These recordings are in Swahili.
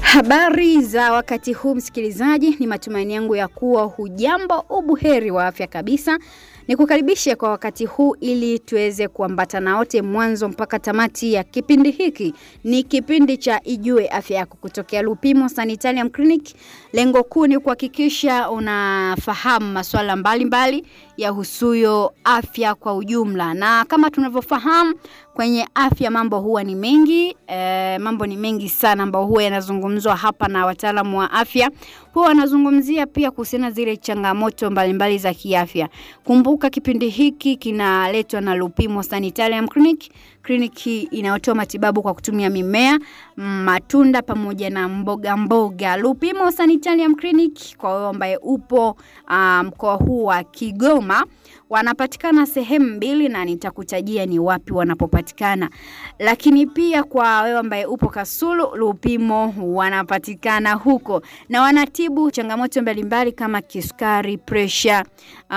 Habari za wakati huu msikilizaji, ni matumaini yangu ya kuwa hujambo ubuheri wa afya kabisa. Nikukaribishe kwa wakati huu ili tuweze kuambatana wote mwanzo mpaka tamati ya kipindi hiki. Ni kipindi cha Ijue Afya Yako kutokea Lupimo Sanitarium Clinic. Lengo kuu ni kuhakikisha unafahamu masuala mbalimbali ya husuyo afya kwa ujumla, na kama tunavyofahamu kwenye afya mambo huwa ni mengi e, mambo ni mengi sana ambayo huwa yanazungumzwa hapa na wataalamu wa afya. Huwa wanazungumzia pia kuhusiana zile changamoto mbalimbali za kiafya. Kumbuka kipindi hiki kinaletwa na Lupimo Sanitarium Clinic, kliniki inayotoa matibabu kwa kutumia mimea, matunda pamoja na mboga mboga. Lupimo Sanitarium Clinic kwa wewe ambaye upo uh, mkoa huu wa Kigoma wanapatikana sehemu mbili na nitakutajia ni wapi wanapopatikana. Lakini pia kwa wewe ambaye upo Kasulu, Lupimo wanapatikana huko na wanatibu changamoto mbalimbali kama kisukari, presha, uh,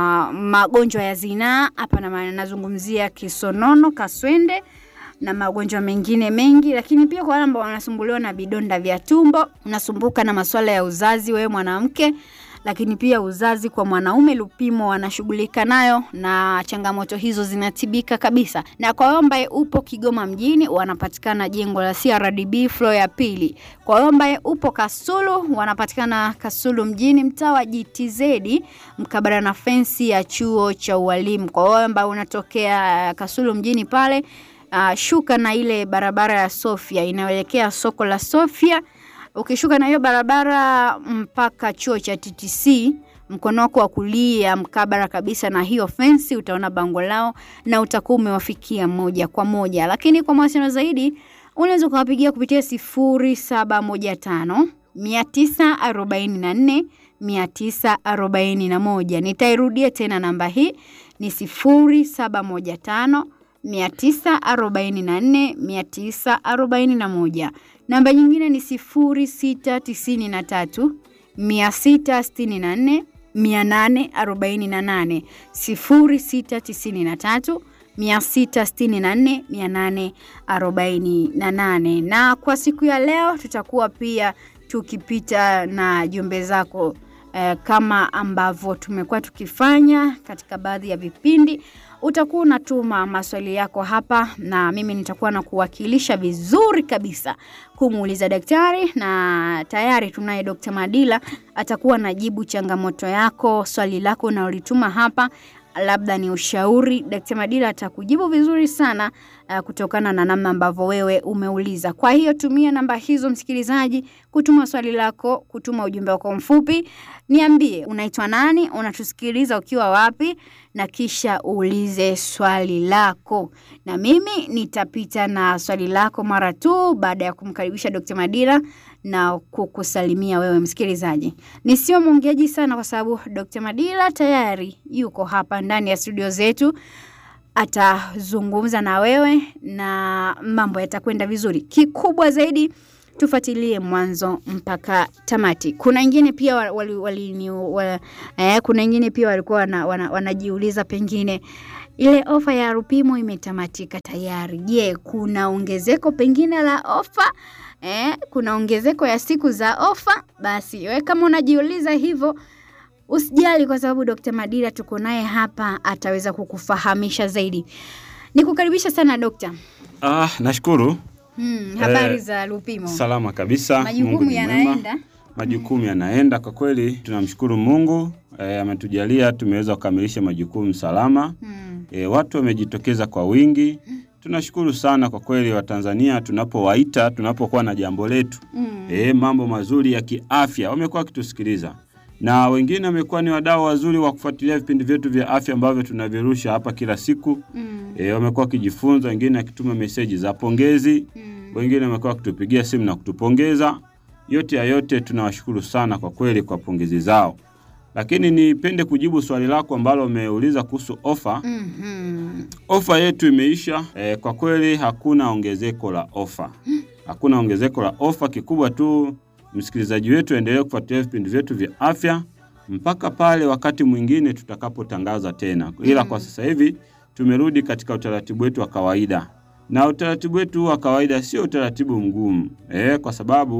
magonjwa ya zinaa. Hapa na nazungumzia kisonono, kaswende na magonjwa mengine mengi, lakini pia kwa wale ambao wanasumbuliwa na vidonda vya tumbo, unasumbuka na masuala ya uzazi, wewe mwanamke lakini pia uzazi kwa mwanaume, Lupimo wanashughulika nayo na changamoto hizo zinatibika kabisa. Na kwa wewe ambaye upo Kigoma mjini, wanapatikana jengo la CRDB floor ya pili. Kwa wewe ambaye upo Kasulu, wanapatikana Kasulu mjini, mtaa wa GTZ mkabala na fensi ya chuo cha ualimu. Kwa wewe ambaye unatokea Kasulu mjini pale, uh, shuka na ile barabara ya Sofia inayoelekea soko la Sofia ukishuka na hiyo barabara mpaka chuo cha TTC mkono wako wa kulia mkabara kabisa na hiyo fensi utaona bango lao na utakuwa umewafikia moja kwa moja. Lakini kwa mawasiliano zaidi unaweza ukawapigia kupitia sifuri saba moja tano mia tisa arobaini na nne mia tisa arobaini na moja. Nitairudia tena namba hii ni sifuri saba moja tano mia tisa arobaini na nne mia tisa arobaini na moja. Namba nyingine ni sifuri sita tisini na tatu mia sita sitini na nne mia nane arobaini na nane sifuri sita tisini na tatu mia sita sitini na nne mia nane arobaini na nane. Na kwa siku ya leo tutakuwa pia tukipita na jumbe zako eh, kama ambavyo tumekuwa tukifanya katika baadhi ya vipindi utakuwa unatuma maswali yako hapa na mimi nitakuwa na kuwakilisha vizuri kabisa kumuuliza daktari, na tayari tunaye Dr. Madila atakuwa anajibu changamoto yako, swali lako unalolituma hapa labda ni ushauri. Dkt. Madila atakujibu vizuri sana uh, kutokana na namna ambavyo wewe umeuliza. Kwa hiyo tumia namba hizo msikilizaji, kutuma swali lako, kutuma ujumbe wako mfupi. Niambie unaitwa nani, unatusikiliza ukiwa wapi, na kisha uulize swali lako, na mimi nitapita na swali lako mara tu baada ya kumkaribisha Dkt. Madila na kukusalimia wewe msikilizaji. Nisio mwongeaji sana, kwa sababu Dr. Madila tayari yuko hapa ndani ya studio zetu, atazungumza na wewe na mambo yatakwenda vizuri. Kikubwa zaidi tufuatilie mwanzo mpaka tamati. Kuna wengine pia wali, wali, wali, eh, kuna wengine pia walikuwa wana, wana, wanajiuliza pengine ile ofa ya Lupimo imetamatika tayari. Je, kuna ongezeko pengine la ofa? Eh, kuna ongezeko ya siku za ofa? Basi wewe kama unajiuliza hivyo usijali, kwa sababu Dr. Madila tuko naye hapa, ataweza kukufahamisha zaidi. Nikukaribisha sana dokta. Ah, nashukuru. Hmm, habari eh, za Lupimo? Salama kabisa. Majukumu yanaenda. Majukumu yanaenda kwa kweli, tunamshukuru Mungu eh, ametujalia tumeweza kukamilisha majukumu salama. Hmm. Eh, watu wamejitokeza kwa wingi. Tunashukuru sana kwa kweli Watanzania, tunapowaita tunapokuwa na jambo letu mm. E, mambo mazuri ya kiafya wamekuwa wakitusikiliza, na wengine wamekuwa ni wadau wazuri wa kufuatilia vipindi vyetu vya afya ambavyo tunavirusha hapa kila siku mm. E, wamekuwa wakijifunza, wengine akituma meseji za pongezi mm. Wengine wamekuwa wakitupigia simu na kutupongeza. Yote ya yote tunawashukuru sana kwa kweli kwa pongezi zao lakini nipende kujibu swali lako ambalo umeuliza kuhusu ofa. mm -hmm. Ofa yetu imeisha. E, kwa kweli hakuna ongezeko la ofa, hakuna ongezeko la ofa. Kikubwa tu msikilizaji wetu aendelee kufuatilia vipindi vyetu vya afya mpaka pale wakati mwingine tutakapotangaza tena, ila kwa sasa hivi tumerudi katika utaratibu wetu wa kawaida, na utaratibu wetu wa kawaida sio utaratibu mgumu e, kwa sababu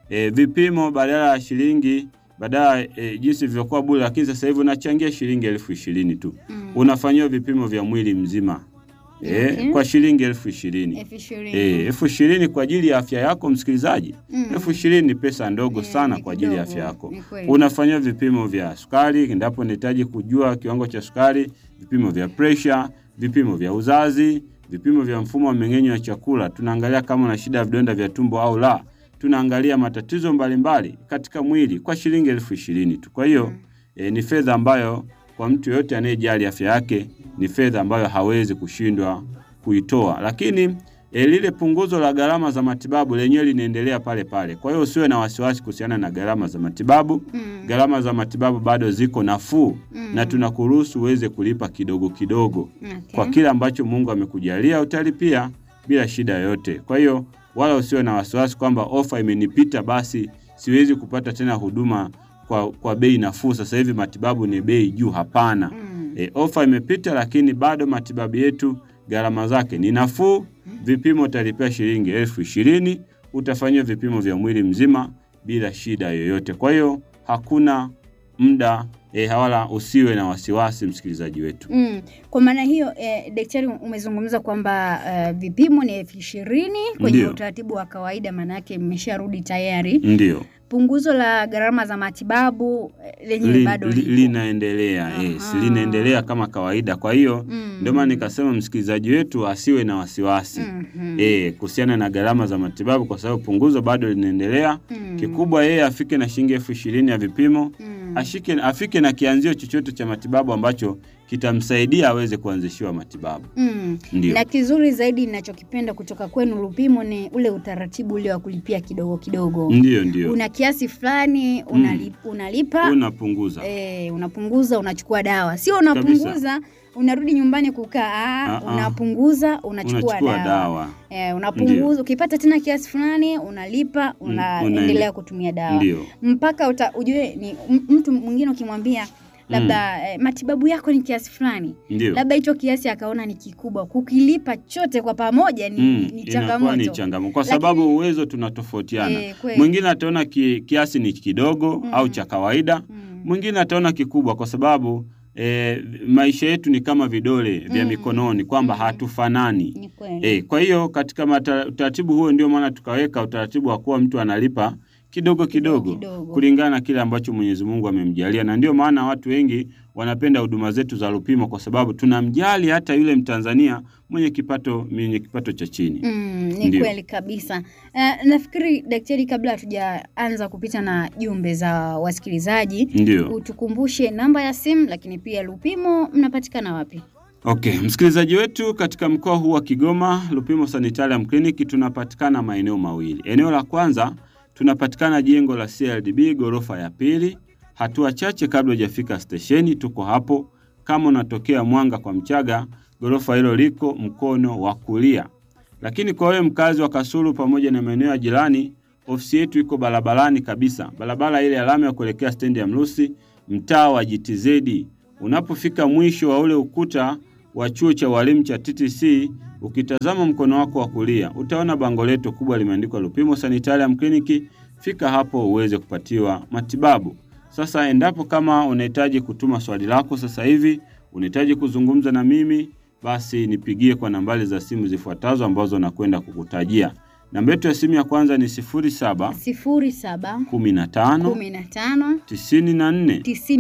e, vipimo badala ya shilingi badala e, jinsi vilivyokuwa bure, lakini sasa hivi unachangia shilingi elfu ishirini tu Mm. unafanyiwa vipimo vya mwili mzima e, Okay. kwa shilingi elfu ishirini elfu ishirini. e, elfu ishirini kwa ajili ya afya yako msikilizaji. Mm. elfu ishirini ni pesa ndogo Eh, sana ni kwa ajili ya kidogo, afya yako. ni kweli. Unafanyiwa vipimo vya sukari endapo unahitaji kujua kiwango cha sukari, vipimo vya presha, vipimo vya uzazi, vipimo vya mfumo wa mmeng'enyo wa chakula. Tunaangalia kama una shida ya vidonda vya tumbo au la. Tunaangalia matatizo mbalimbali katika mwili kwa shilingi elfu ishirini tu. Kwa hiyo e, ni fedha ambayo kwa mtu yoyote anayejali afya yake ni fedha ambayo hawezi kushindwa kuitoa, lakini e, lile punguzo la gharama za matibabu lenyewe linaendelea pale pale. Kwa hiyo usiwe na wasiwasi kuhusiana na gharama za matibabu. Mm. Gharama za matibabu bado ziko nafuu Mm. na tunakuruhusu uweze kulipa kidogo kidogo Okay. kwa kile ambacho Mungu amekujalia utalipia bila shida yoyote. Kwa hiyo wala usiwe na wasiwasi kwamba ofa imenipita, basi siwezi kupata tena huduma kwa, kwa bei nafuu. Sasa hivi matibabu ni bei juu. Hapana. Mm. E, ofa imepita, lakini bado matibabu yetu gharama zake ni nafuu. Vipimo utalipia shilingi elfu ishirini utafanyiwa vipimo vya mwili mzima bila shida yoyote. Kwa hiyo hakuna muda e, wala usiwe na wasiwasi, msikilizaji wetu. Mm. Kwa maana hiyo eh, daktari umezungumza kwamba eh, vipimo ni elfu ishirini kwenye Ndio. utaratibu wa kawaida, maana yake mmesharudi tayari. Ndio. Punguzo la gharama za matibabu eh, lenyewe Li- bado li- lipo. linaendelea yes, Aha. linaendelea kama kawaida. Kwa hiyo Mm. ndio maana nikasema msikilizaji wetu asiwe na wasiwasi Mhm. eh, kuhusiana na gharama za matibabu, kwa sababu punguzo bado linaendelea. Mm. Kikubwa yeye afike na shilingi elfu ishirini ya vipimo Mm. ashike, afike na kianzio chochote cha matibabu ambacho kitamsaidia aweze kuanzishiwa matibabu. Mm. Ndio. Na kizuri zaidi ninachokipenda kutoka kwenu Lupimo ni ule utaratibu ule wa kulipia kidogo kidogo. Ndio, ndio, Una kiasi fulani unali, unalipa unapunguza eh, unapunguza unachukua dawa, sio unapunguza unarudi nyumbani kukaa. Ah, Ah, ah. unapunguza unachukua, unachukua dawa, dawa. Eh, unapunguza ukipata tena kiasi fulani unalipa, Mm, unaendelea unaende- kutumia dawa Ndio, mpaka uta, ujue ni m- mtu mwingine ukimwambia labda eh, matibabu yako ni kiasi fulani, ndio. labda hicho kiasi akaona ni kikubwa, kukilipa chote kwa pamoja ni, Mm, ni inakuwa ni changamoto. changamoto kwa Lakini- sababu uwezo tunatofautiana. Eh, kweli. Mwingine ataona ki, kiasi ni kidogo Mm. au cha kawaida, Mm. mwingine ataona kikubwa, kwa sababu e, maisha yetu ni kama vidole vya Mm. mikononi kwamba Mm. hatufanani. Ni kweli. E, kwa hiyo katika mata- utaratibu huo ndio maana tukaweka utaratibu wa kuwa mtu analipa kidogo kidogo, kidogo. kulingana na kile ambacho Mwenyezi Mungu amemjalia, na ndio maana watu wengi wanapenda huduma zetu za Lupimo kwa sababu tunamjali hata yule Mtanzania mwenye kipato mwenye kipato cha chini. Mm, ni Ndio. kweli kabisa. Uh, nafikiri daktari, kabla hatujaanza kupita na jumbe za wasikilizaji, Ndio. utukumbushe namba ya simu, lakini pia Lupimo mnapatikana wapi? Okay, msikilizaji wetu, katika mkoa huu wa Kigoma, Lupimo Sanitarium Clinic tunapatikana maeneo mawili. Eneo la kwanza tunapatikana jengo la CLDB ghorofa ya pili, hatua chache kabla hujafika stesheni, tuko hapo. Kama unatokea Mwanga kwa Mchaga, ghorofa hilo liko mkono wa kulia. Lakini kwa wewe mkazi wa Kasulu pamoja na maeneo ya jirani, ofisi yetu iko barabarani kabisa, barabara ile ya lami ya kuelekea stendi ya Mrusi, mtaa wa GTZ. Unapofika mwisho wa ule ukuta wa chuo cha walimu cha TTC, ukitazama mkono wako wa kulia utaona bango letu kubwa limeandikwa Lupimo Sanitarium Clinic. Fika hapo uweze kupatiwa matibabu. Sasa endapo kama unahitaji kutuma swali lako sasa hivi, unahitaji kuzungumza na mimi, basi nipigie kwa nambari za simu zifuatazo ambazo nakwenda kukutajia. Namba yetu ya simu ya kwanza ni 07 sifuri saba 15 kumi na tano 94 tisini na nne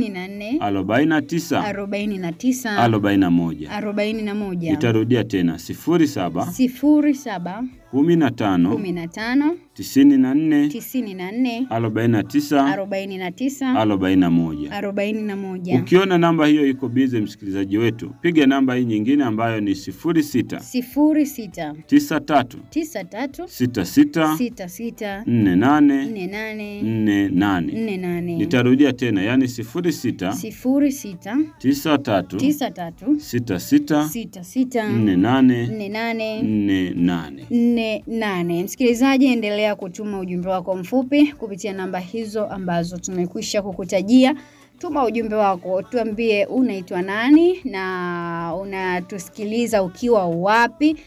49 arobaini na tisa 41. arobaini na moja Nitarudia tena 07 sifuri saba 15 kumi na tano 94 tisini na nne 49 arobaini na tisa 41. arobaini na moja Ukiona namba hiyo iko bize, msikilizaji wetu, piga namba hii nyingine ambayo ni 06 sifuri sita 93 tisa tatu 66 sita sita 48 nne nane 48. nne nane Nitarudia tena, yani 06 sifuri sita 93 tisa tatu 66 sita sita 48 nne nane 48. nne nane. Msikilizaji, endelea kutuma ujumbe wako mfupi kupitia namba hizo ambazo tumekwisha kukutajia. Tuma ujumbe wako, tuambie unaitwa nani na unatusikiliza ukiwa wapi,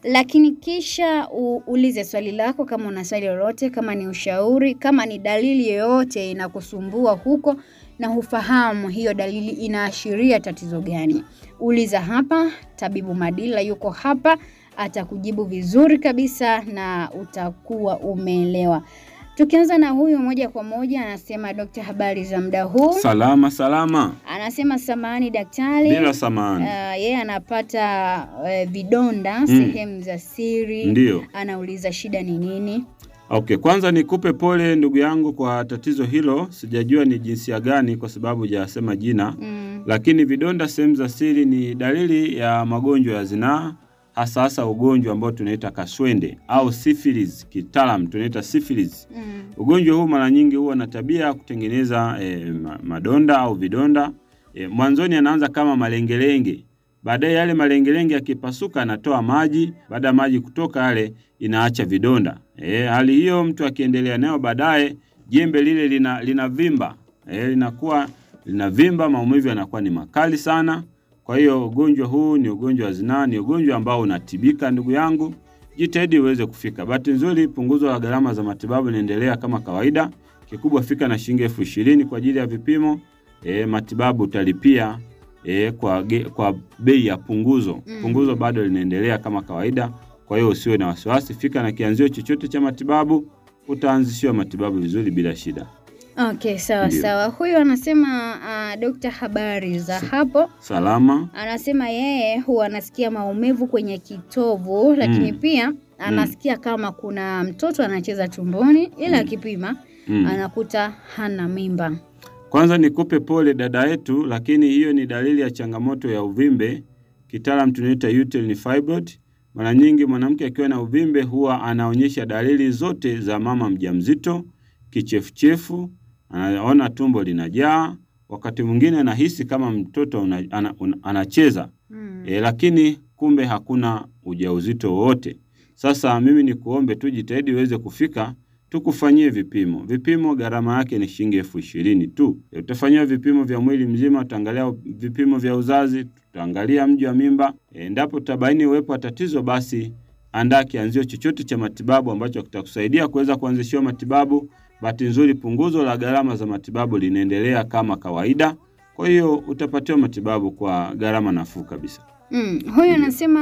lakini kisha uulize swali lako, kama una swali lolote, kama ni ushauri, kama ni dalili yoyote inakusumbua huko na hufahamu hiyo dalili inaashiria tatizo gani, uliza hapa. Tabibu Madila yuko hapa, atakujibu vizuri kabisa na utakuwa umeelewa. Tukianza na huyu moja kwa moja, anasema dokta, habari za muda huu? Salama salama, Anasema samahani daktari, bila samani. Uh, yeye anapata uh, vidonda sehemu za siri. Ndiyo. Anauliza shida ni nini? Okay, kwanza nikupe pole ndugu yangu kwa tatizo hilo. Sijajua ni jinsia gani kwa sababu hujasema jina Mm. lakini vidonda sehemu za siri ni dalili ya magonjwa ya zinaa, hasa hasa ugonjwa ambao tunaita kaswende au syphilis, kitaalam tunaita syphilis. Mm. Ugonjwa huu mara nyingi huwa na tabia ya kutengeneza eh, ma- madonda au vidonda. Eh, mwanzoni anaanza kama malengelenge, baadaye yale malengelenge yakipasuka anatoa maji. Baada ya maji kutoka yale inaacha vidonda. Eh, hali hiyo mtu akiendelea nayo, baadaye jembe lile lina linavimba, eh, linakuwa linavimba, maumivu yanakuwa ni makali sana. Kwa hiyo ugonjwa huu ni ugonjwa wa zinaa, ni ugonjwa ambao unatibika ndugu yangu jitahidi uweze kufika. Bahati nzuri punguzo la gharama za matibabu linaendelea kama kawaida. Kikubwa fika na shilingi elfu ishirini kwa ajili ya vipimo. E, matibabu utalipia e, kwa, ge, kwa bei ya punguzo. Mm. Punguzo bado linaendelea kama kawaida, kwa hiyo usiwe na wasiwasi. Fika na kianzio chochote cha matibabu, utaanzishiwa matibabu vizuri bila shida. Okay, sawa Ndiyo. sawa. Huyu anasema uh, dokta, habari za hapo? Salama. Anasema yeye huwa anasikia maumivu kwenye kitovu, lakini Mm. pia anasikia kama kuna mtoto anacheza tumboni, ila akipima Mm. anakuta hana mimba. Kwanza nikupe pole dada yetu, lakini hiyo ni dalili ya changamoto ya uvimbe, kitaalam tunaita uterine fibroid. Mara nyingi mwanamke akiwa na uvimbe huwa anaonyesha dalili zote za mama mjamzito: kichefuchefu, anaona tumbo linajaa, wakati mwingine anahisi kama mtoto una, ana, una, anacheza Mm. e, lakini kumbe hakuna ujauzito wowote. Sasa mimi ni kuombe tu jitahidi uweze kufika tukufanyie vipimo. Vipimo gharama yake ni shilingi elfu ishirini tu. E, utafanyiwa vipimo vya mwili mzima, tutaangalia vipimo vya uzazi, tutaangalia mji wa mimba. E, endapo tutabaini uwepo wa tatizo, basi andaa kianzio chochote cha matibabu ambacho kitakusaidia kuweza kuanzishiwa matibabu. Bahati nzuri punguzo la gharama za matibabu linaendelea kama kawaida, kwa hiyo utapatiwa matibabu kwa gharama nafuu kabisa. Mm. Huyu anasema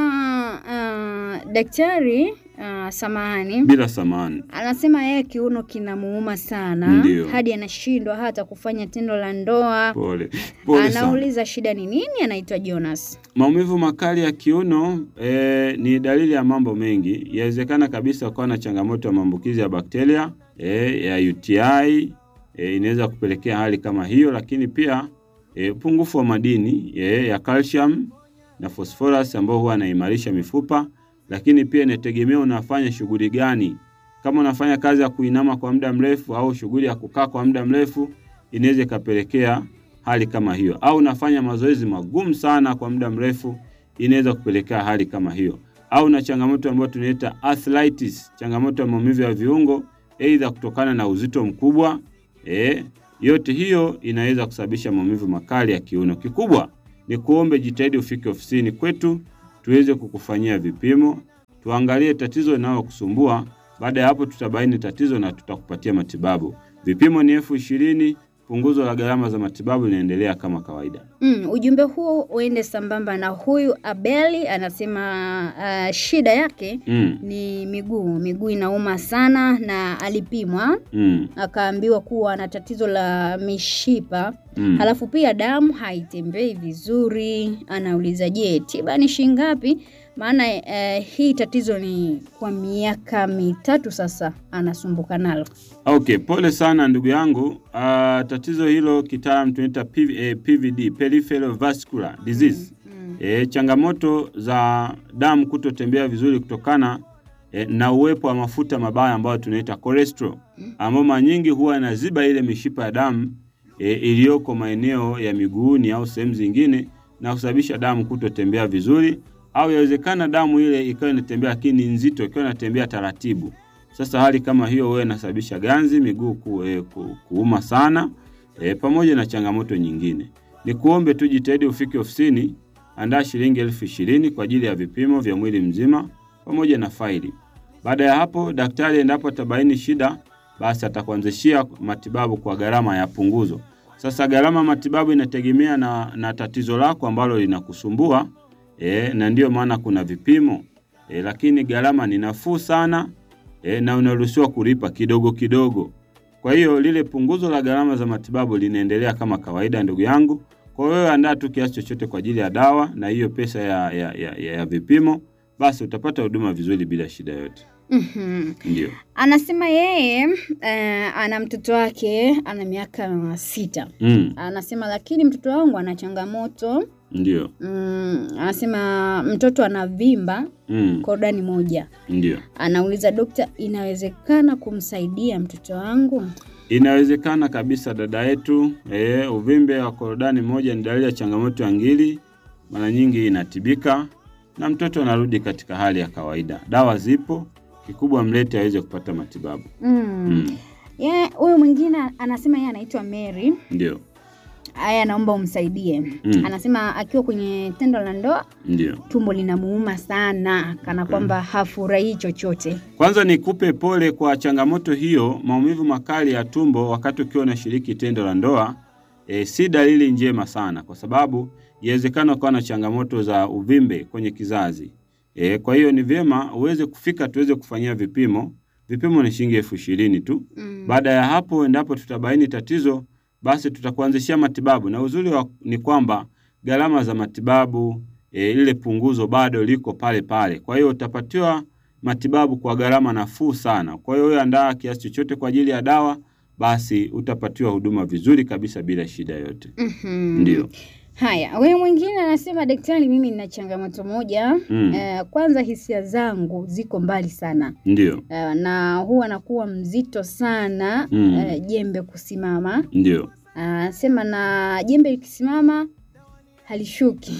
uh, daktari uh, samahani bila samani. anasema yeye kiuno kinamuuma sana Ndiyo. hadi anashindwa hata kufanya tendo la ndoa. Pole pole sana. Anauliza shida ni nini? Anaitwa Jonas. Maumivu makali ya kiuno eh, ni dalili ya mambo mengi. Yawezekana kabisa ukawa na changamoto ya maambukizi ya bakteria eh, ya UTI eh, inaweza kupelekea hali kama hiyo, lakini pia eh, upungufu wa madini eh, ya calcium na phosphorus ambao huwa anaimarisha mifupa, lakini pia inategemea unafanya shughuli gani. Kama unafanya kazi ya kuinama kwa muda mrefu au shughuli ya kukaa kwa muda mrefu, inaweza ikapelekea hali kama hiyo, au unafanya mazoezi magumu sana kwa muda mrefu, inaweza kupelekea hali kama hiyo, au na changamoto ambayo tunaita arthritis, changamoto ya maumivu ya viungo, aidha kutokana na uzito mkubwa eh, yote hiyo inaweza kusababisha maumivu makali ya kiuno. Kikubwa ni kuombe jitahidi ufike ofisini kwetu tuweze kukufanyia vipimo, tuangalie tatizo linalokusumbua. Baada ya hapo, tutabaini tatizo na tutakupatia matibabu. Vipimo ni elfu ishirini. Punguzo la gharama za matibabu linaendelea kama kawaida. Mm, ujumbe huo uende sambamba na huyu Abeli anasema uh, shida yake Mm, ni miguu, miguu inauma sana na alipimwa mm, akaambiwa kuwa ana tatizo la mishipa mm. halafu pia damu haitembei vizuri. Anauliza, je, tiba ni shilingi ngapi? Maana eh, hii tatizo ni kwa miaka mitatu sasa anasumbuka nalo. Okay, pole sana ndugu yangu. Ah, tatizo hilo kitaalam tunaita PV, eh, PVD, peripheral vascular disease. Mm. E, changamoto za damu kutotembea vizuri kutokana e, na uwepo wa mafuta mabaya ambayo tunaita cholesterol, ambayo mara nyingi huwa inaziba ile mishipa ya damu e, iliyoko maeneo ya miguuni au sehemu zingine na kusababisha damu kutotembea vizuri, au yawezekana damu ile ikawa inatembea lakini ni nzito, ikiwa inatembea taratibu. Sasa hali kama hiyo huwa inasababisha ganzi, miguu ku, e, ku, kuuma sana e, pamoja na changamoto nyingine. Ni kuombe tu jitahidi ufike ofisini, andaa shilingi elfu ishirini kwa ajili ya vipimo vya mwili mzima. pamoja na faili. Baada ya hapo, daktari endapo atabaini shida, basi atakuanzishia matibabu kwa gharama ya punguzo. Sasa gharama ya matibabu inategemea na, na tatizo lako ambalo linakusumbua e, na ndiyo maana kuna vipimo e, lakini gharama ni nafuu sana e, na unaruhusiwa kulipa kidogo kidogo. Kwa hiyo lile punguzo la gharama za matibabu linaendelea kama kawaida, ndugu yangu. Kwa hiyo wewe andaa tu kiasi chochote kwa ajili ya dawa na hiyo pesa ya, ya, ya, ya, ya vipimo, basi utapata huduma vizuri bila shida yote. Mhm. Ndio. Anasema yeye eh, ana mtoto wake ana miaka sita. Mm, Anasema lakini mtoto wangu ana changamoto ndio. mm, anasema mtoto anavimba Mm, korodani moja. ndio. Anauliza dokta, inawezekana kumsaidia mtoto wangu? Inawezekana kabisa dada yetu. E, uvimbe wa korodani moja ni dalili ya changamoto ya ngiri, mara nyingi inatibika na mtoto anarudi katika hali ya kawaida. Dawa zipo, kikubwa mlete aweze kupata matibabu. Mm. Mm, Ye, huyu mwingine anasema yeye anaitwa Mary. ndio. Haya, naomba umsaidie. Mm. Anasema akiwa kwenye tendo la ndoa Ndio. tumbo linamuuma sana, kana kwamba hafurahii chochote. Kwanza nikupe pole kwa changamoto hiyo. Maumivu makali ya tumbo wakati ukiwa unashiriki tendo la ndoa e, si dalili njema sana, kwa sababu inawezekana ukawa na changamoto za uvimbe kwenye kizazi e, kwa hiyo ni vyema uweze kufika tuweze kufanyia vipimo. Vipimo ni shilingi elfu ishirini tu. Mm. Baada ya hapo, endapo tutabaini tatizo, basi tutakuanzishia matibabu, na uzuri wa, ni kwamba gharama za matibabu e, lile punguzo bado liko pale pale. Kwa hiyo utapatiwa matibabu kwa gharama nafuu sana. Kwa hiyo wewe andaa kiasi chochote kwa ajili ya dawa, basi utapatiwa huduma vizuri kabisa bila shida yote. Mhm. Ndio. Haya, huyu mwingine anasema daktari, mimi nina changamoto moja. Mm. Eh, kwanza hisia zangu ziko mbali sana Ndio. eh, na huwa nakuwa mzito sana Mm. eh, jembe kusimama. Ndio. Anasema na jembe likisimama halishuki.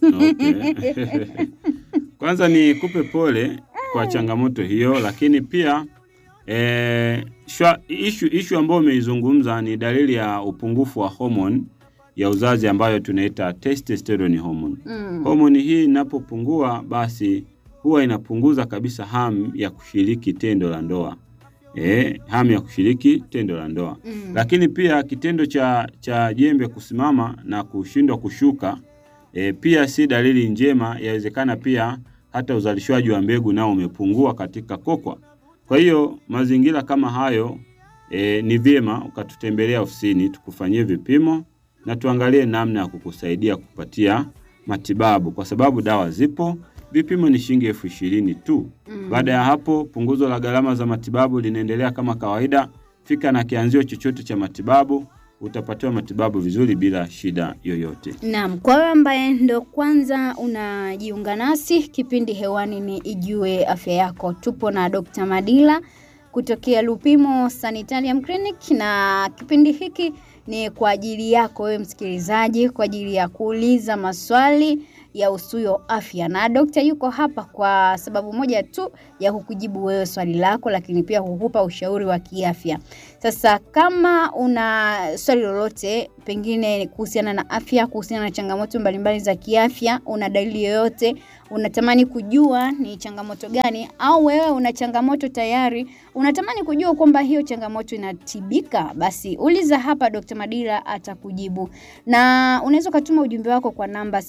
Okay. Kwanza nikupe pole kwa changamoto hiyo, lakini pia eh, shwa- ishu, ishu ambayo umeizungumza ni dalili ya upungufu wa homoni ya uzazi ambayo tunaita testosterone hormone. Mm. Homoni hii inapopungua, basi huwa inapunguza kabisa hamu ya kushiriki tendo la ndoa. Eh, hamu ya kushiriki tendo la ndoa. Mm. Lakini pia kitendo cha, cha jembe kusimama na kushindwa kushuka e, pia si dalili njema. Yawezekana pia hata uzalishaji wa mbegu nao umepungua katika kokwa. Kwa hiyo mazingira kama hayo e, ni vyema ukatutembelea ofisini tukufanyie vipimo na tuangalie namna ya kukusaidia kupatia matibabu, kwa sababu dawa zipo. Vipimo ni shilingi elfu ishirini tu. Mm. Baada ya hapo, punguzo la gharama za matibabu linaendelea kama kawaida. Fika na kianzio chochote cha matibabu, utapatiwa matibabu vizuri bila shida yoyote. Naam, kwa wewe ambaye ndo kwanza unajiunga nasi, kipindi hewani ni Ijue Afya Yako. Tupo na Dr. Madila kutokea Lupimo Sanitarium Clinic, na kipindi hiki ni kwa ajili yako wewe msikilizaji, kwa ajili ya kuuliza maswali ya usuyo afya, na dokta yuko hapa kwa sababu moja tu ya kukujibu wewe swali lako, lakini pia kukupa ushauri wa kiafya. Sasa kama una swali lolote pengine kuhusiana na afya, kuhusiana na changamoto mbalimbali za kiafya, una dalili yoyote, unatamani kujua ni changamoto gani, au wewe una changamoto tayari, unatamani kujua kwamba hiyo changamoto inatibika, basi uliza hapa, Dr. Madila atakujibu, na unaweza ukatuma ujumbe wako kwa namba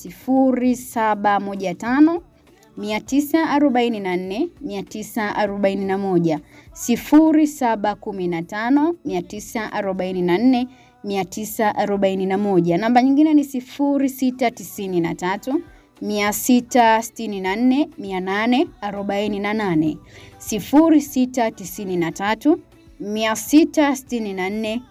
0715 944 941 0715 944 941. Namba nyingine ni 0693 664 848 0693 664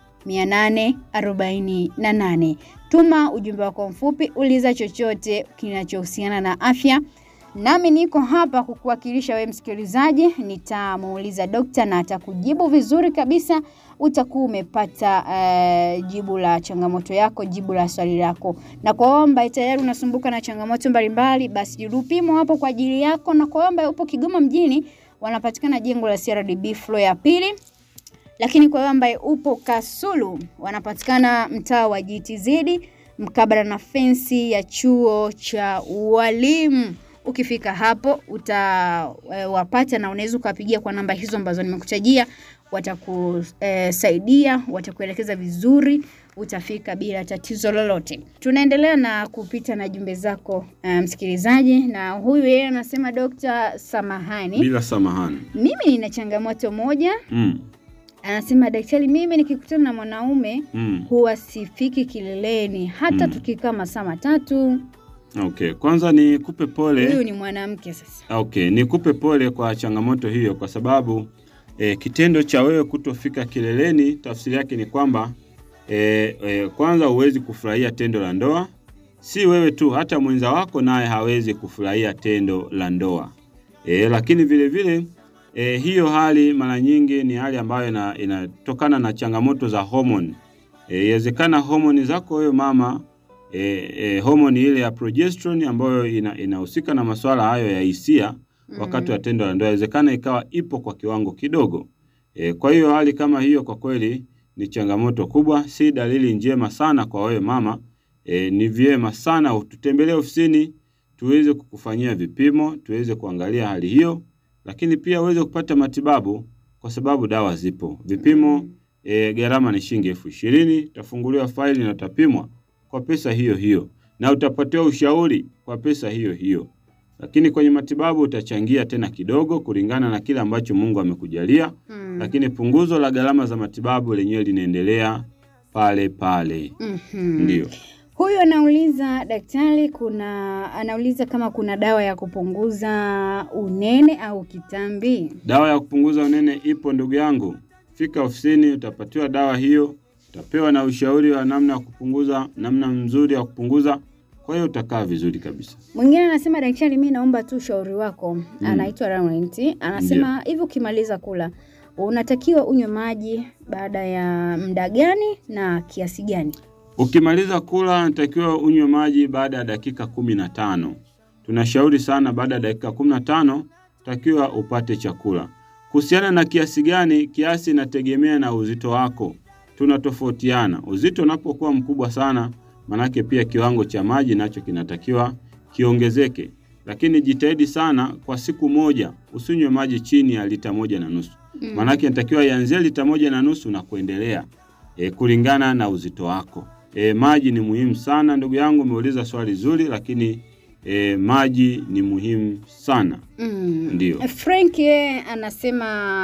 848. Tuma ujumbe wako mfupi, uliza chochote kinachohusiana na afya. Nami niko hapa kukuwakilisha wewe msikilizaji, nitamuuliza dokta na atakujibu vizuri kabisa. Utakuwa umepata uh, jibu la changamoto yako, jibu la swali lako. Na kwa wewe ambaye tayari unasumbuka na changamoto mbalimbali, basi Lupimo hapo kwa ajili yako. Na kwa wewe ambaye upo Kigoma mjini, wanapatikana jengo la CRDB floor ya pili lakini kwa wewe ambaye upo Kasulu wanapatikana mtaa wa GTZ mkabala na fensi ya chuo cha ualimu. Ukifika hapo utawapata na unaweza ukapigia kwa namba hizo ambazo nimekutajia, watakusaidia, watakuelekeza vizuri, utafika bila tatizo lolote. Tunaendelea na kupita na jumbe zako eh, msikilizaji, na huyu yeye anasema Dokta, samahani, Bila samahani. mimi nina changamoto moja. Mm. Anasema daktari, mimi nikikutana na mwanaume Mm. huwa sifiki kileleni hata Mm. tukikaa masaa matatu. Okay, kwanza nikupe pole. Huyu ni mwanamke sasa. Okay, nikupe pole kwa changamoto hiyo kwa sababu e, kitendo cha wewe kutofika kileleni tafsiri yake ni kwamba e, e, kwanza huwezi kufurahia tendo la ndoa. Si wewe tu, hata mwenza wako naye hawezi kufurahia tendo la ndoa. E, lakini vile vile e, hiyo hali mara nyingi ni hali ambayo ina- inatokana na changamoto za homoni. E, Inawezekana homoni zako wewe mama e, e, homoni ile ya progesterone ambayo ina- inahusika na masuala hayo ya hisia wakati wa tendo la ndoa, inawezekana ikawa ipo kwa kiwango kidogo. E, kwa hiyo hali kama hiyo kwa kweli ni changamoto kubwa, si dalili njema sana kwa wewe mama. E, ni vyema sana ututembelee ofisini tuweze kukufanyia vipimo, tuweze kuangalia hali hiyo, lakini pia uweze kupata matibabu kwa sababu dawa zipo. Vipimo e, gharama ni shilingi elfu ishirini. Utafunguliwa faili na utapimwa kwa pesa hiyo hiyo na utapatiwa ushauri kwa pesa hiyo hiyo, lakini kwenye matibabu utachangia tena kidogo kulingana na kile ambacho Mungu amekujalia, Mm. lakini punguzo la gharama za matibabu lenyewe linaendelea pale pale. Mhm. Ndio. Huyu anauliza daktari, kuna anauliza kama kuna dawa ya kupunguza unene au kitambi. Dawa ya kupunguza unene ipo ndugu yangu. Fika ofisini utapatiwa dawa hiyo, utapewa na ushauri wa namna ya kupunguza, namna nzuri ya kupunguza. Kwa hiyo utakaa vizuri kabisa. Mwingine anasema daktari, mi naomba tu ushauri wako. Anaitwa Laurent, anasema hivi, ukimaliza kula unatakiwa unywe maji baada ya muda gani na kiasi gani? Ukimaliza kula natakiwa unywe maji baada ya dakika kumi na tano. Tunashauri sana baada ya dakika kumi na tano takiwa upate chakula. Kuhusiana na kiasi gani, kiasi inategemea na uzito wako. Tunatofautiana. Uzito unapokuwa mkubwa sana, manake pia kiwango cha maji nacho kinatakiwa kiongezeke, lakini jitahidi sana kwa siku moja usinywe maji chini ya lita moja na nusu. Manake inatakiwa ianzie lita moja na nusu na kuendelea e, kulingana na uzito wako. E, maji ni muhimu sana ndugu yangu, umeuliza swali zuri, lakini e, maji ni muhimu sana. Mm. Ndio. Frank yeye anasema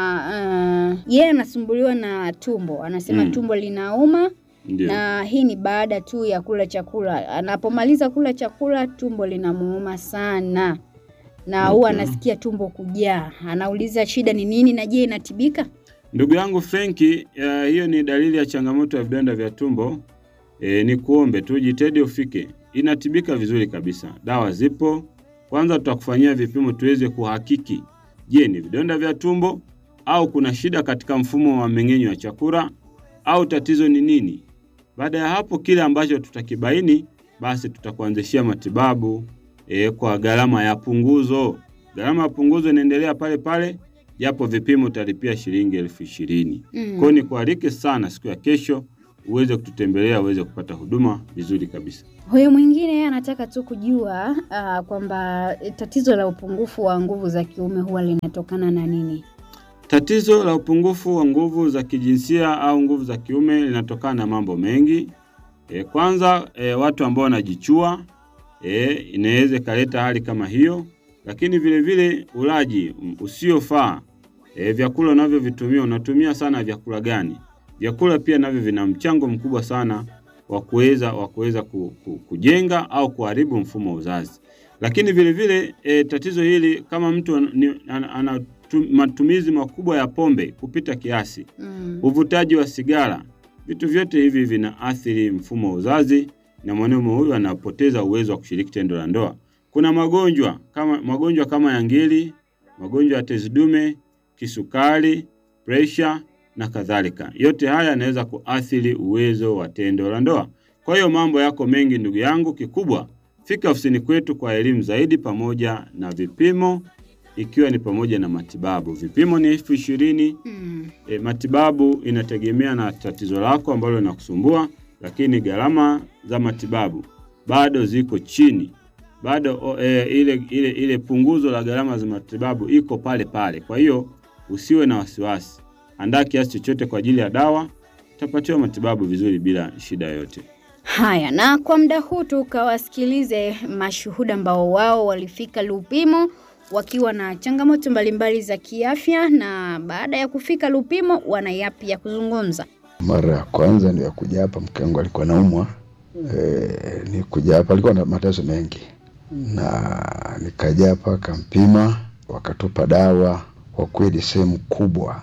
uh, yeye anasumbuliwa na tumbo, anasema Mm. tumbo linauma Ndio. na hii ni baada tu ya kula chakula. Anapomaliza kula chakula tumbo linamuuma sana na huwa Okay. anasikia tumbo kujaa. Anauliza shida ni nini na je, inatibika? Ndugu yangu Frenki, uh, hiyo ni dalili ya changamoto ya vidonda vya tumbo. E, ni kuombe tu jitahidi ufike, inatibika vizuri kabisa. Dawa zipo. Kwanza tutakufanyia vipimo tuweze kuhakiki, je, ni vidonda vya tumbo au kuna shida katika mfumo wa mmeng'enyo wa chakula au tatizo ni nini? Baada ya hapo, kile ambacho tutakibaini, basi tutakuanzishia matibabu e, kwa gharama ya punguzo. Gharama ya punguzo inaendelea pale pale, japo vipimo utalipia shilingi elfu ishirini. Mm. Kwa hiyo nikualike sana siku ya kesho uweze kututembelea uweze kupata huduma vizuri kabisa. Huyu mwingine yeye anataka tu kujua uh, kwamba tatizo la upungufu wa nguvu za kiume huwa linatokana na nini? Tatizo la upungufu wa nguvu za kijinsia au nguvu za kiume linatokana na mambo mengi. E, kwanza e, watu ambao wanajichua e, inaweza ikaleta hali kama hiyo, lakini vile vile ulaji mm, usiofaa e, vyakula unavyovitumia, unatumia sana vyakula gani? Vyakula pia navyo vina mchango mkubwa sana wa kuweza wa kuweza ku, ku, kujenga au kuharibu mfumo wa uzazi. Lakini vile vile e, tatizo hili kama mtu an- ni- ana, ana tu- matumizi makubwa ya pombe kupita kiasi, Mm. uvutaji wa sigara, vitu vyote hivi vinaathiri mfumo wa uzazi na mwanaume huyu anapoteza uwezo wa kushiriki tendo la ndoa. Kuna magonjwa kama magonjwa kama ya ngiri, magonjwa ya tezi dume, kisukari, presha na kadhalika. Yote haya yanaweza kuathiri uwezo wa tendo la ndoa. Kwa hiyo mambo yako mengi ndugu yangu, kikubwa fika ofisini kwetu kwa elimu zaidi pamoja na vipimo ikiwa ni pamoja na matibabu. Vipimo ni elfu ishirini. Mm. E, matibabu inategemea na tatizo lako ambalo linakusumbua, lakini gharama za matibabu bado ziko chini, bado o, e, ile, ile, ile punguzo la gharama za matibabu iko pale pale. Kwa hiyo usiwe na wasiwasi, andaa kiasi chochote kwa ajili ya dawa, utapatiwa matibabu vizuri bila shida yoyote. Haya, na kwa muda huu tukawasikilize mashuhuda ambao wao walifika Lupimo wakiwa na changamoto mbalimbali za kiafya, na baada ya kufika Lupimo wana yapi ya kuzungumza. Mara ya kwanza ndio kuja hapa, mke wangu alikuwa naumwa e, nikuja hapa alikuwa na mateso mengi, na nikaja hapa akampima, wakatupa dawa. Kwa kweli sehemu kubwa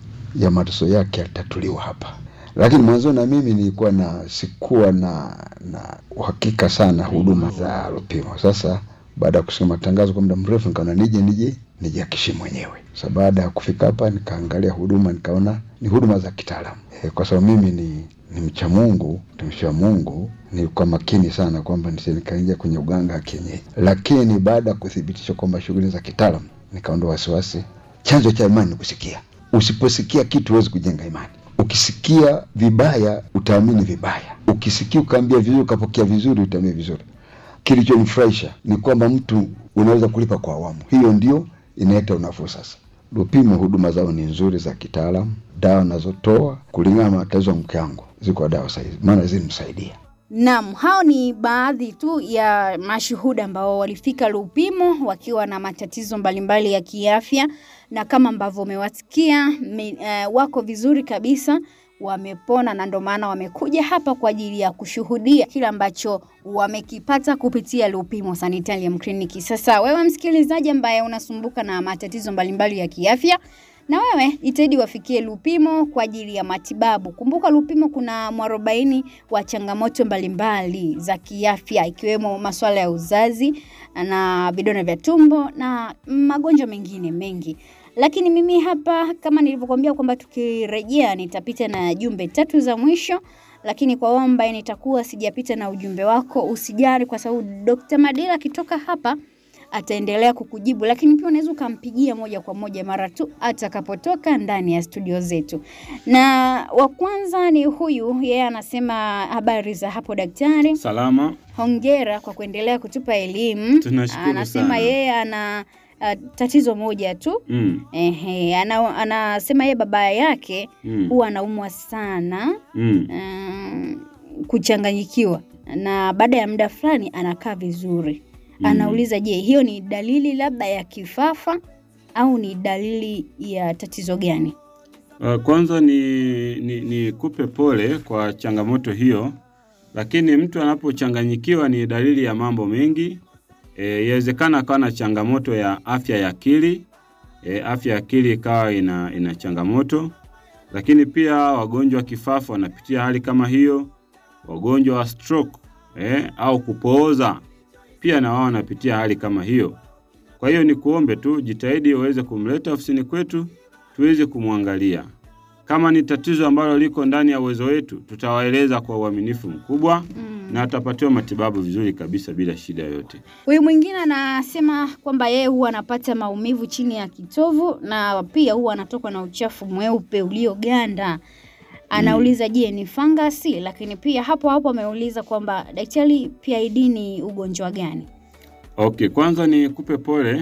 ya mateso yake yalitatuliwa hapa, lakini mwanzo na mimi nilikuwa na sikuwa na na uhakika sana huduma za Lupimo. Sasa baada ya kusikia matangazo kwa muda mrefu, nikaona nije nije nijihakishi mwenyewe. Sasa baada ya kufika hapa, nikaangalia huduma, nikaona ni huduma za kitaalamu e, kwa sababu mimi ni ni mcha Mungu, mtumishi wa Mungu, nilikuwa makini sana kwamba nisi nikaingia kwenye uganga wa kienyeji, lakini baada ya kuthibitisha kwamba shughuli za kitaalamu, nikaondoa wasiwasi. Chanzo cha imani ni kusikia. Usiposikia kitu huwezi kujenga imani. Ukisikia vibaya utaamini vibaya, ukisikia ukaambia vizuri ukapokea vizuri utaamini vizuri. Kilichonifurahisha ni kwamba mtu unaweza kulipa kwa awamu, hiyo ndio inaleta unafuu. Sasa Lupimo huduma zao ni nzuri za kitaalamu, dawa nazotoa kulingana na matatizo ya mke wangu ziko dawa sahizi, maana zilimsaidia. Naam, hao ni baadhi tu ya mashuhuda ambao walifika Lupimo wakiwa na matatizo mbalimbali ya kiafya, na kama ambavyo umewasikia uh, wako vizuri kabisa, wamepona na ndio maana wamekuja hapa kwa ajili ya kushuhudia kile ambacho wamekipata kupitia Lupimo Sanitarium Clinic. Sasa wewe msikilizaji ambaye unasumbuka na matatizo mbalimbali ya kiafya na wewe jitahidi wafikie Lupimo kwa ajili ya matibabu. Kumbuka Lupimo kuna mwarobaini wa changamoto mbalimbali za kiafya ikiwemo masuala ya uzazi na vidonda vya tumbo na magonjwa mengine mengi. Lakini mimi hapa kama nilivyokuambia kwamba tukirejea nitapita na jumbe tatu za mwisho, lakini kwa wewe ambaye nitakuwa sijapita na ujumbe wako usijali, kwa sababu Dr. Madila akitoka hapa ataendelea kukujibu, lakini pia unaweza ukampigia moja kwa moja mara tu atakapotoka ndani ya studio zetu. Na wa kwanza ni huyu, yeye anasema habari za hapo daktari. Salama, Hongera kwa kuendelea kutupa elimu. Tunashukuru Anasema sana. yeye ana uh, tatizo moja tu mm, Ehe, ana, anasema yeye baba yake mm, huwa anaumwa sana mm. mm, kuchanganyikiwa na baada ya muda fulani anakaa vizuri. Anauliza, je, hiyo ni dalili labda ya kifafa au ni dalili ya tatizo gani? Uh, Kwanza ni, ni, ni kupe pole kwa changamoto hiyo, lakini mtu anapochanganyikiwa ni dalili ya mambo mengi. E, yawezekana akawa na changamoto ya afya ya akili e, afya ya akili ikawa ina, ina changamoto, lakini pia wagonjwa wa kifafa wanapitia hali kama hiyo, wagonjwa wa stroke e, au kupooza pia na wao wanapitia hali kama hiyo. Kwa hiyo ni kuombe tu jitahidi uweze kumleta ofisini kwetu tuweze kumwangalia. Kama ni tatizo ambalo liko ndani ya uwezo wetu, tutawaeleza kwa uaminifu mkubwa na atapatiwa matibabu vizuri kabisa bila shida yoyote. Huyu mwingine anasema kwamba yeye huwa anapata maumivu chini ya kitovu na pia huwa anatokwa na uchafu mweupe ulioganda. Anauliza, je, ni fangasi? Lakini pia hapo hapo ameuliza kwamba daktari, PID ni ugonjwa gani? Okay, kwanza ni kupe pole.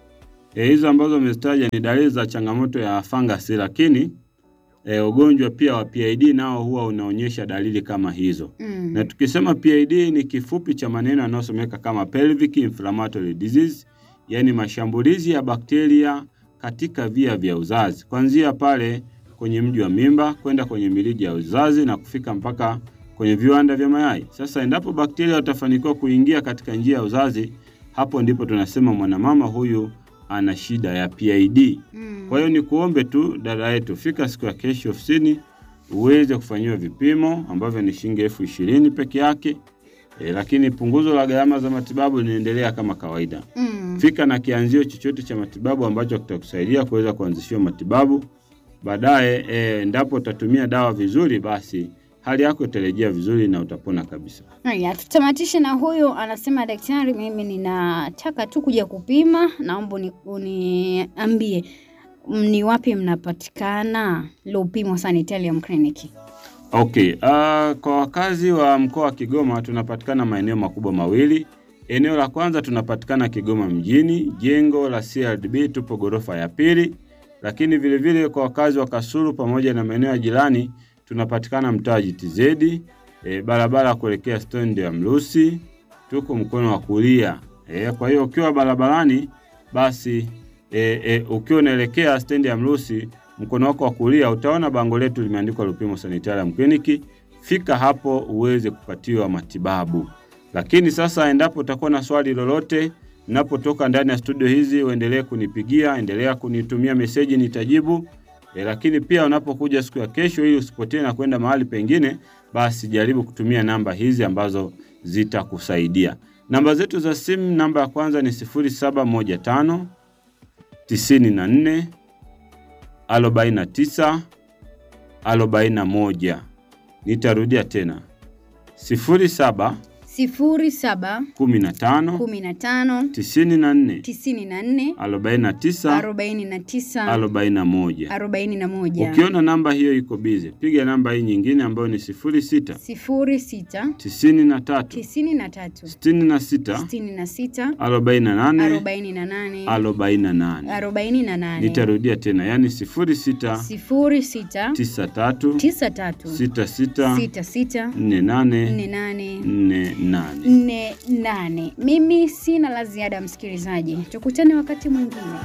E, hizo ambazo umezitaja ni dalili za changamoto ya fangasi, lakini e, ugonjwa pia wa PID nao huwa unaonyesha dalili kama hizo. Mm. Na tukisema PID ni kifupi cha maneno yanayosomeka kama pelvic inflammatory disease, yaani mashambulizi ya bakteria katika via vya uzazi, kuanzia pale kwenye mji wa mimba kwenda kwenye mirija ya uzazi na kufika mpaka kwenye viwanda vya mayai. Sasa endapo bakteria watafanikiwa kuingia katika njia ya uzazi, hapo ndipo tunasema mwanamama huyu ana shida ya PID. Mm. Kwa hiyo ni kuombe tu dada yetu, fika siku ya kesho ofisini uweze kufanyiwa vipimo ambavyo ni shilingi elfu ishirini peke yake. E, lakini punguzo la gharama za matibabu linaendelea kama kawaida. Mm. Fika na kianzio chochote cha matibabu ambacho kitakusaidia kuweza kuanzishiwa matibabu. Baadaye e, endapo utatumia dawa vizuri, basi hali yako itarejea vizuri na utapona kabisa. Haya, tutamatishe na huyu anasema, daktari, mimi ninataka tu kuja kupima, naomba uni- uniambie m- ni wapi mnapatikana Lupimo Sanitarium Clinic. Okay, uh, kwa wakazi wa mkoa wa Kigoma tunapatikana maeneo makubwa mawili. Eneo la kwanza tunapatikana Kigoma mjini, jengo la CRDB, tupo ghorofa ya pili. Lakini vile vile kwa wakazi wa Kasulu pamoja na maeneo ya jirani tunapatikana mtaa GTZ, e, barabara kuelekea stendi ya Mrusi, tuko mkono wa kulia. E, kwa hiyo ukiwa barabarani basi e, e, ukiwa unaelekea stendi ya Mrusi mkono wako wa kulia utaona bango letu limeandikwa Lupimo Sanitarium Clinic. Fika hapo uweze kupatiwa matibabu. Lakini sasa, endapo utakuwa na swali lolote napotoka ndani ya studio hizi, uendelee kunipigia, endelea kunitumia meseji, nitajibu. E, lakini pia unapokuja siku ya kesho, ili usipotee na kwenda mahali pengine, basi jaribu kutumia namba hizi ambazo zitakusaidia. Namba zetu za simu, namba ya kwanza ni 0715 94 49 41. Nitarudia tena 07 sifuri saba 15 kumi na tano 94 tisini na nne 49 arobaini na tisa 41. arobaini na moja Ukiona namba hiyo iko bize, piga namba hii nyingine ambayo ni 06 sifuri sita 93 tisini na tatu 66 sitini na sita 48 arobaini na nane 48. arobaini na nane Nitarudia tena, yani 06 sifuri sita 93 tisa tatu 66 sita sita 48 nne nane 48. nne nane. Mimi sina la ziada, msikilizaji, tukutane wakati mwingine.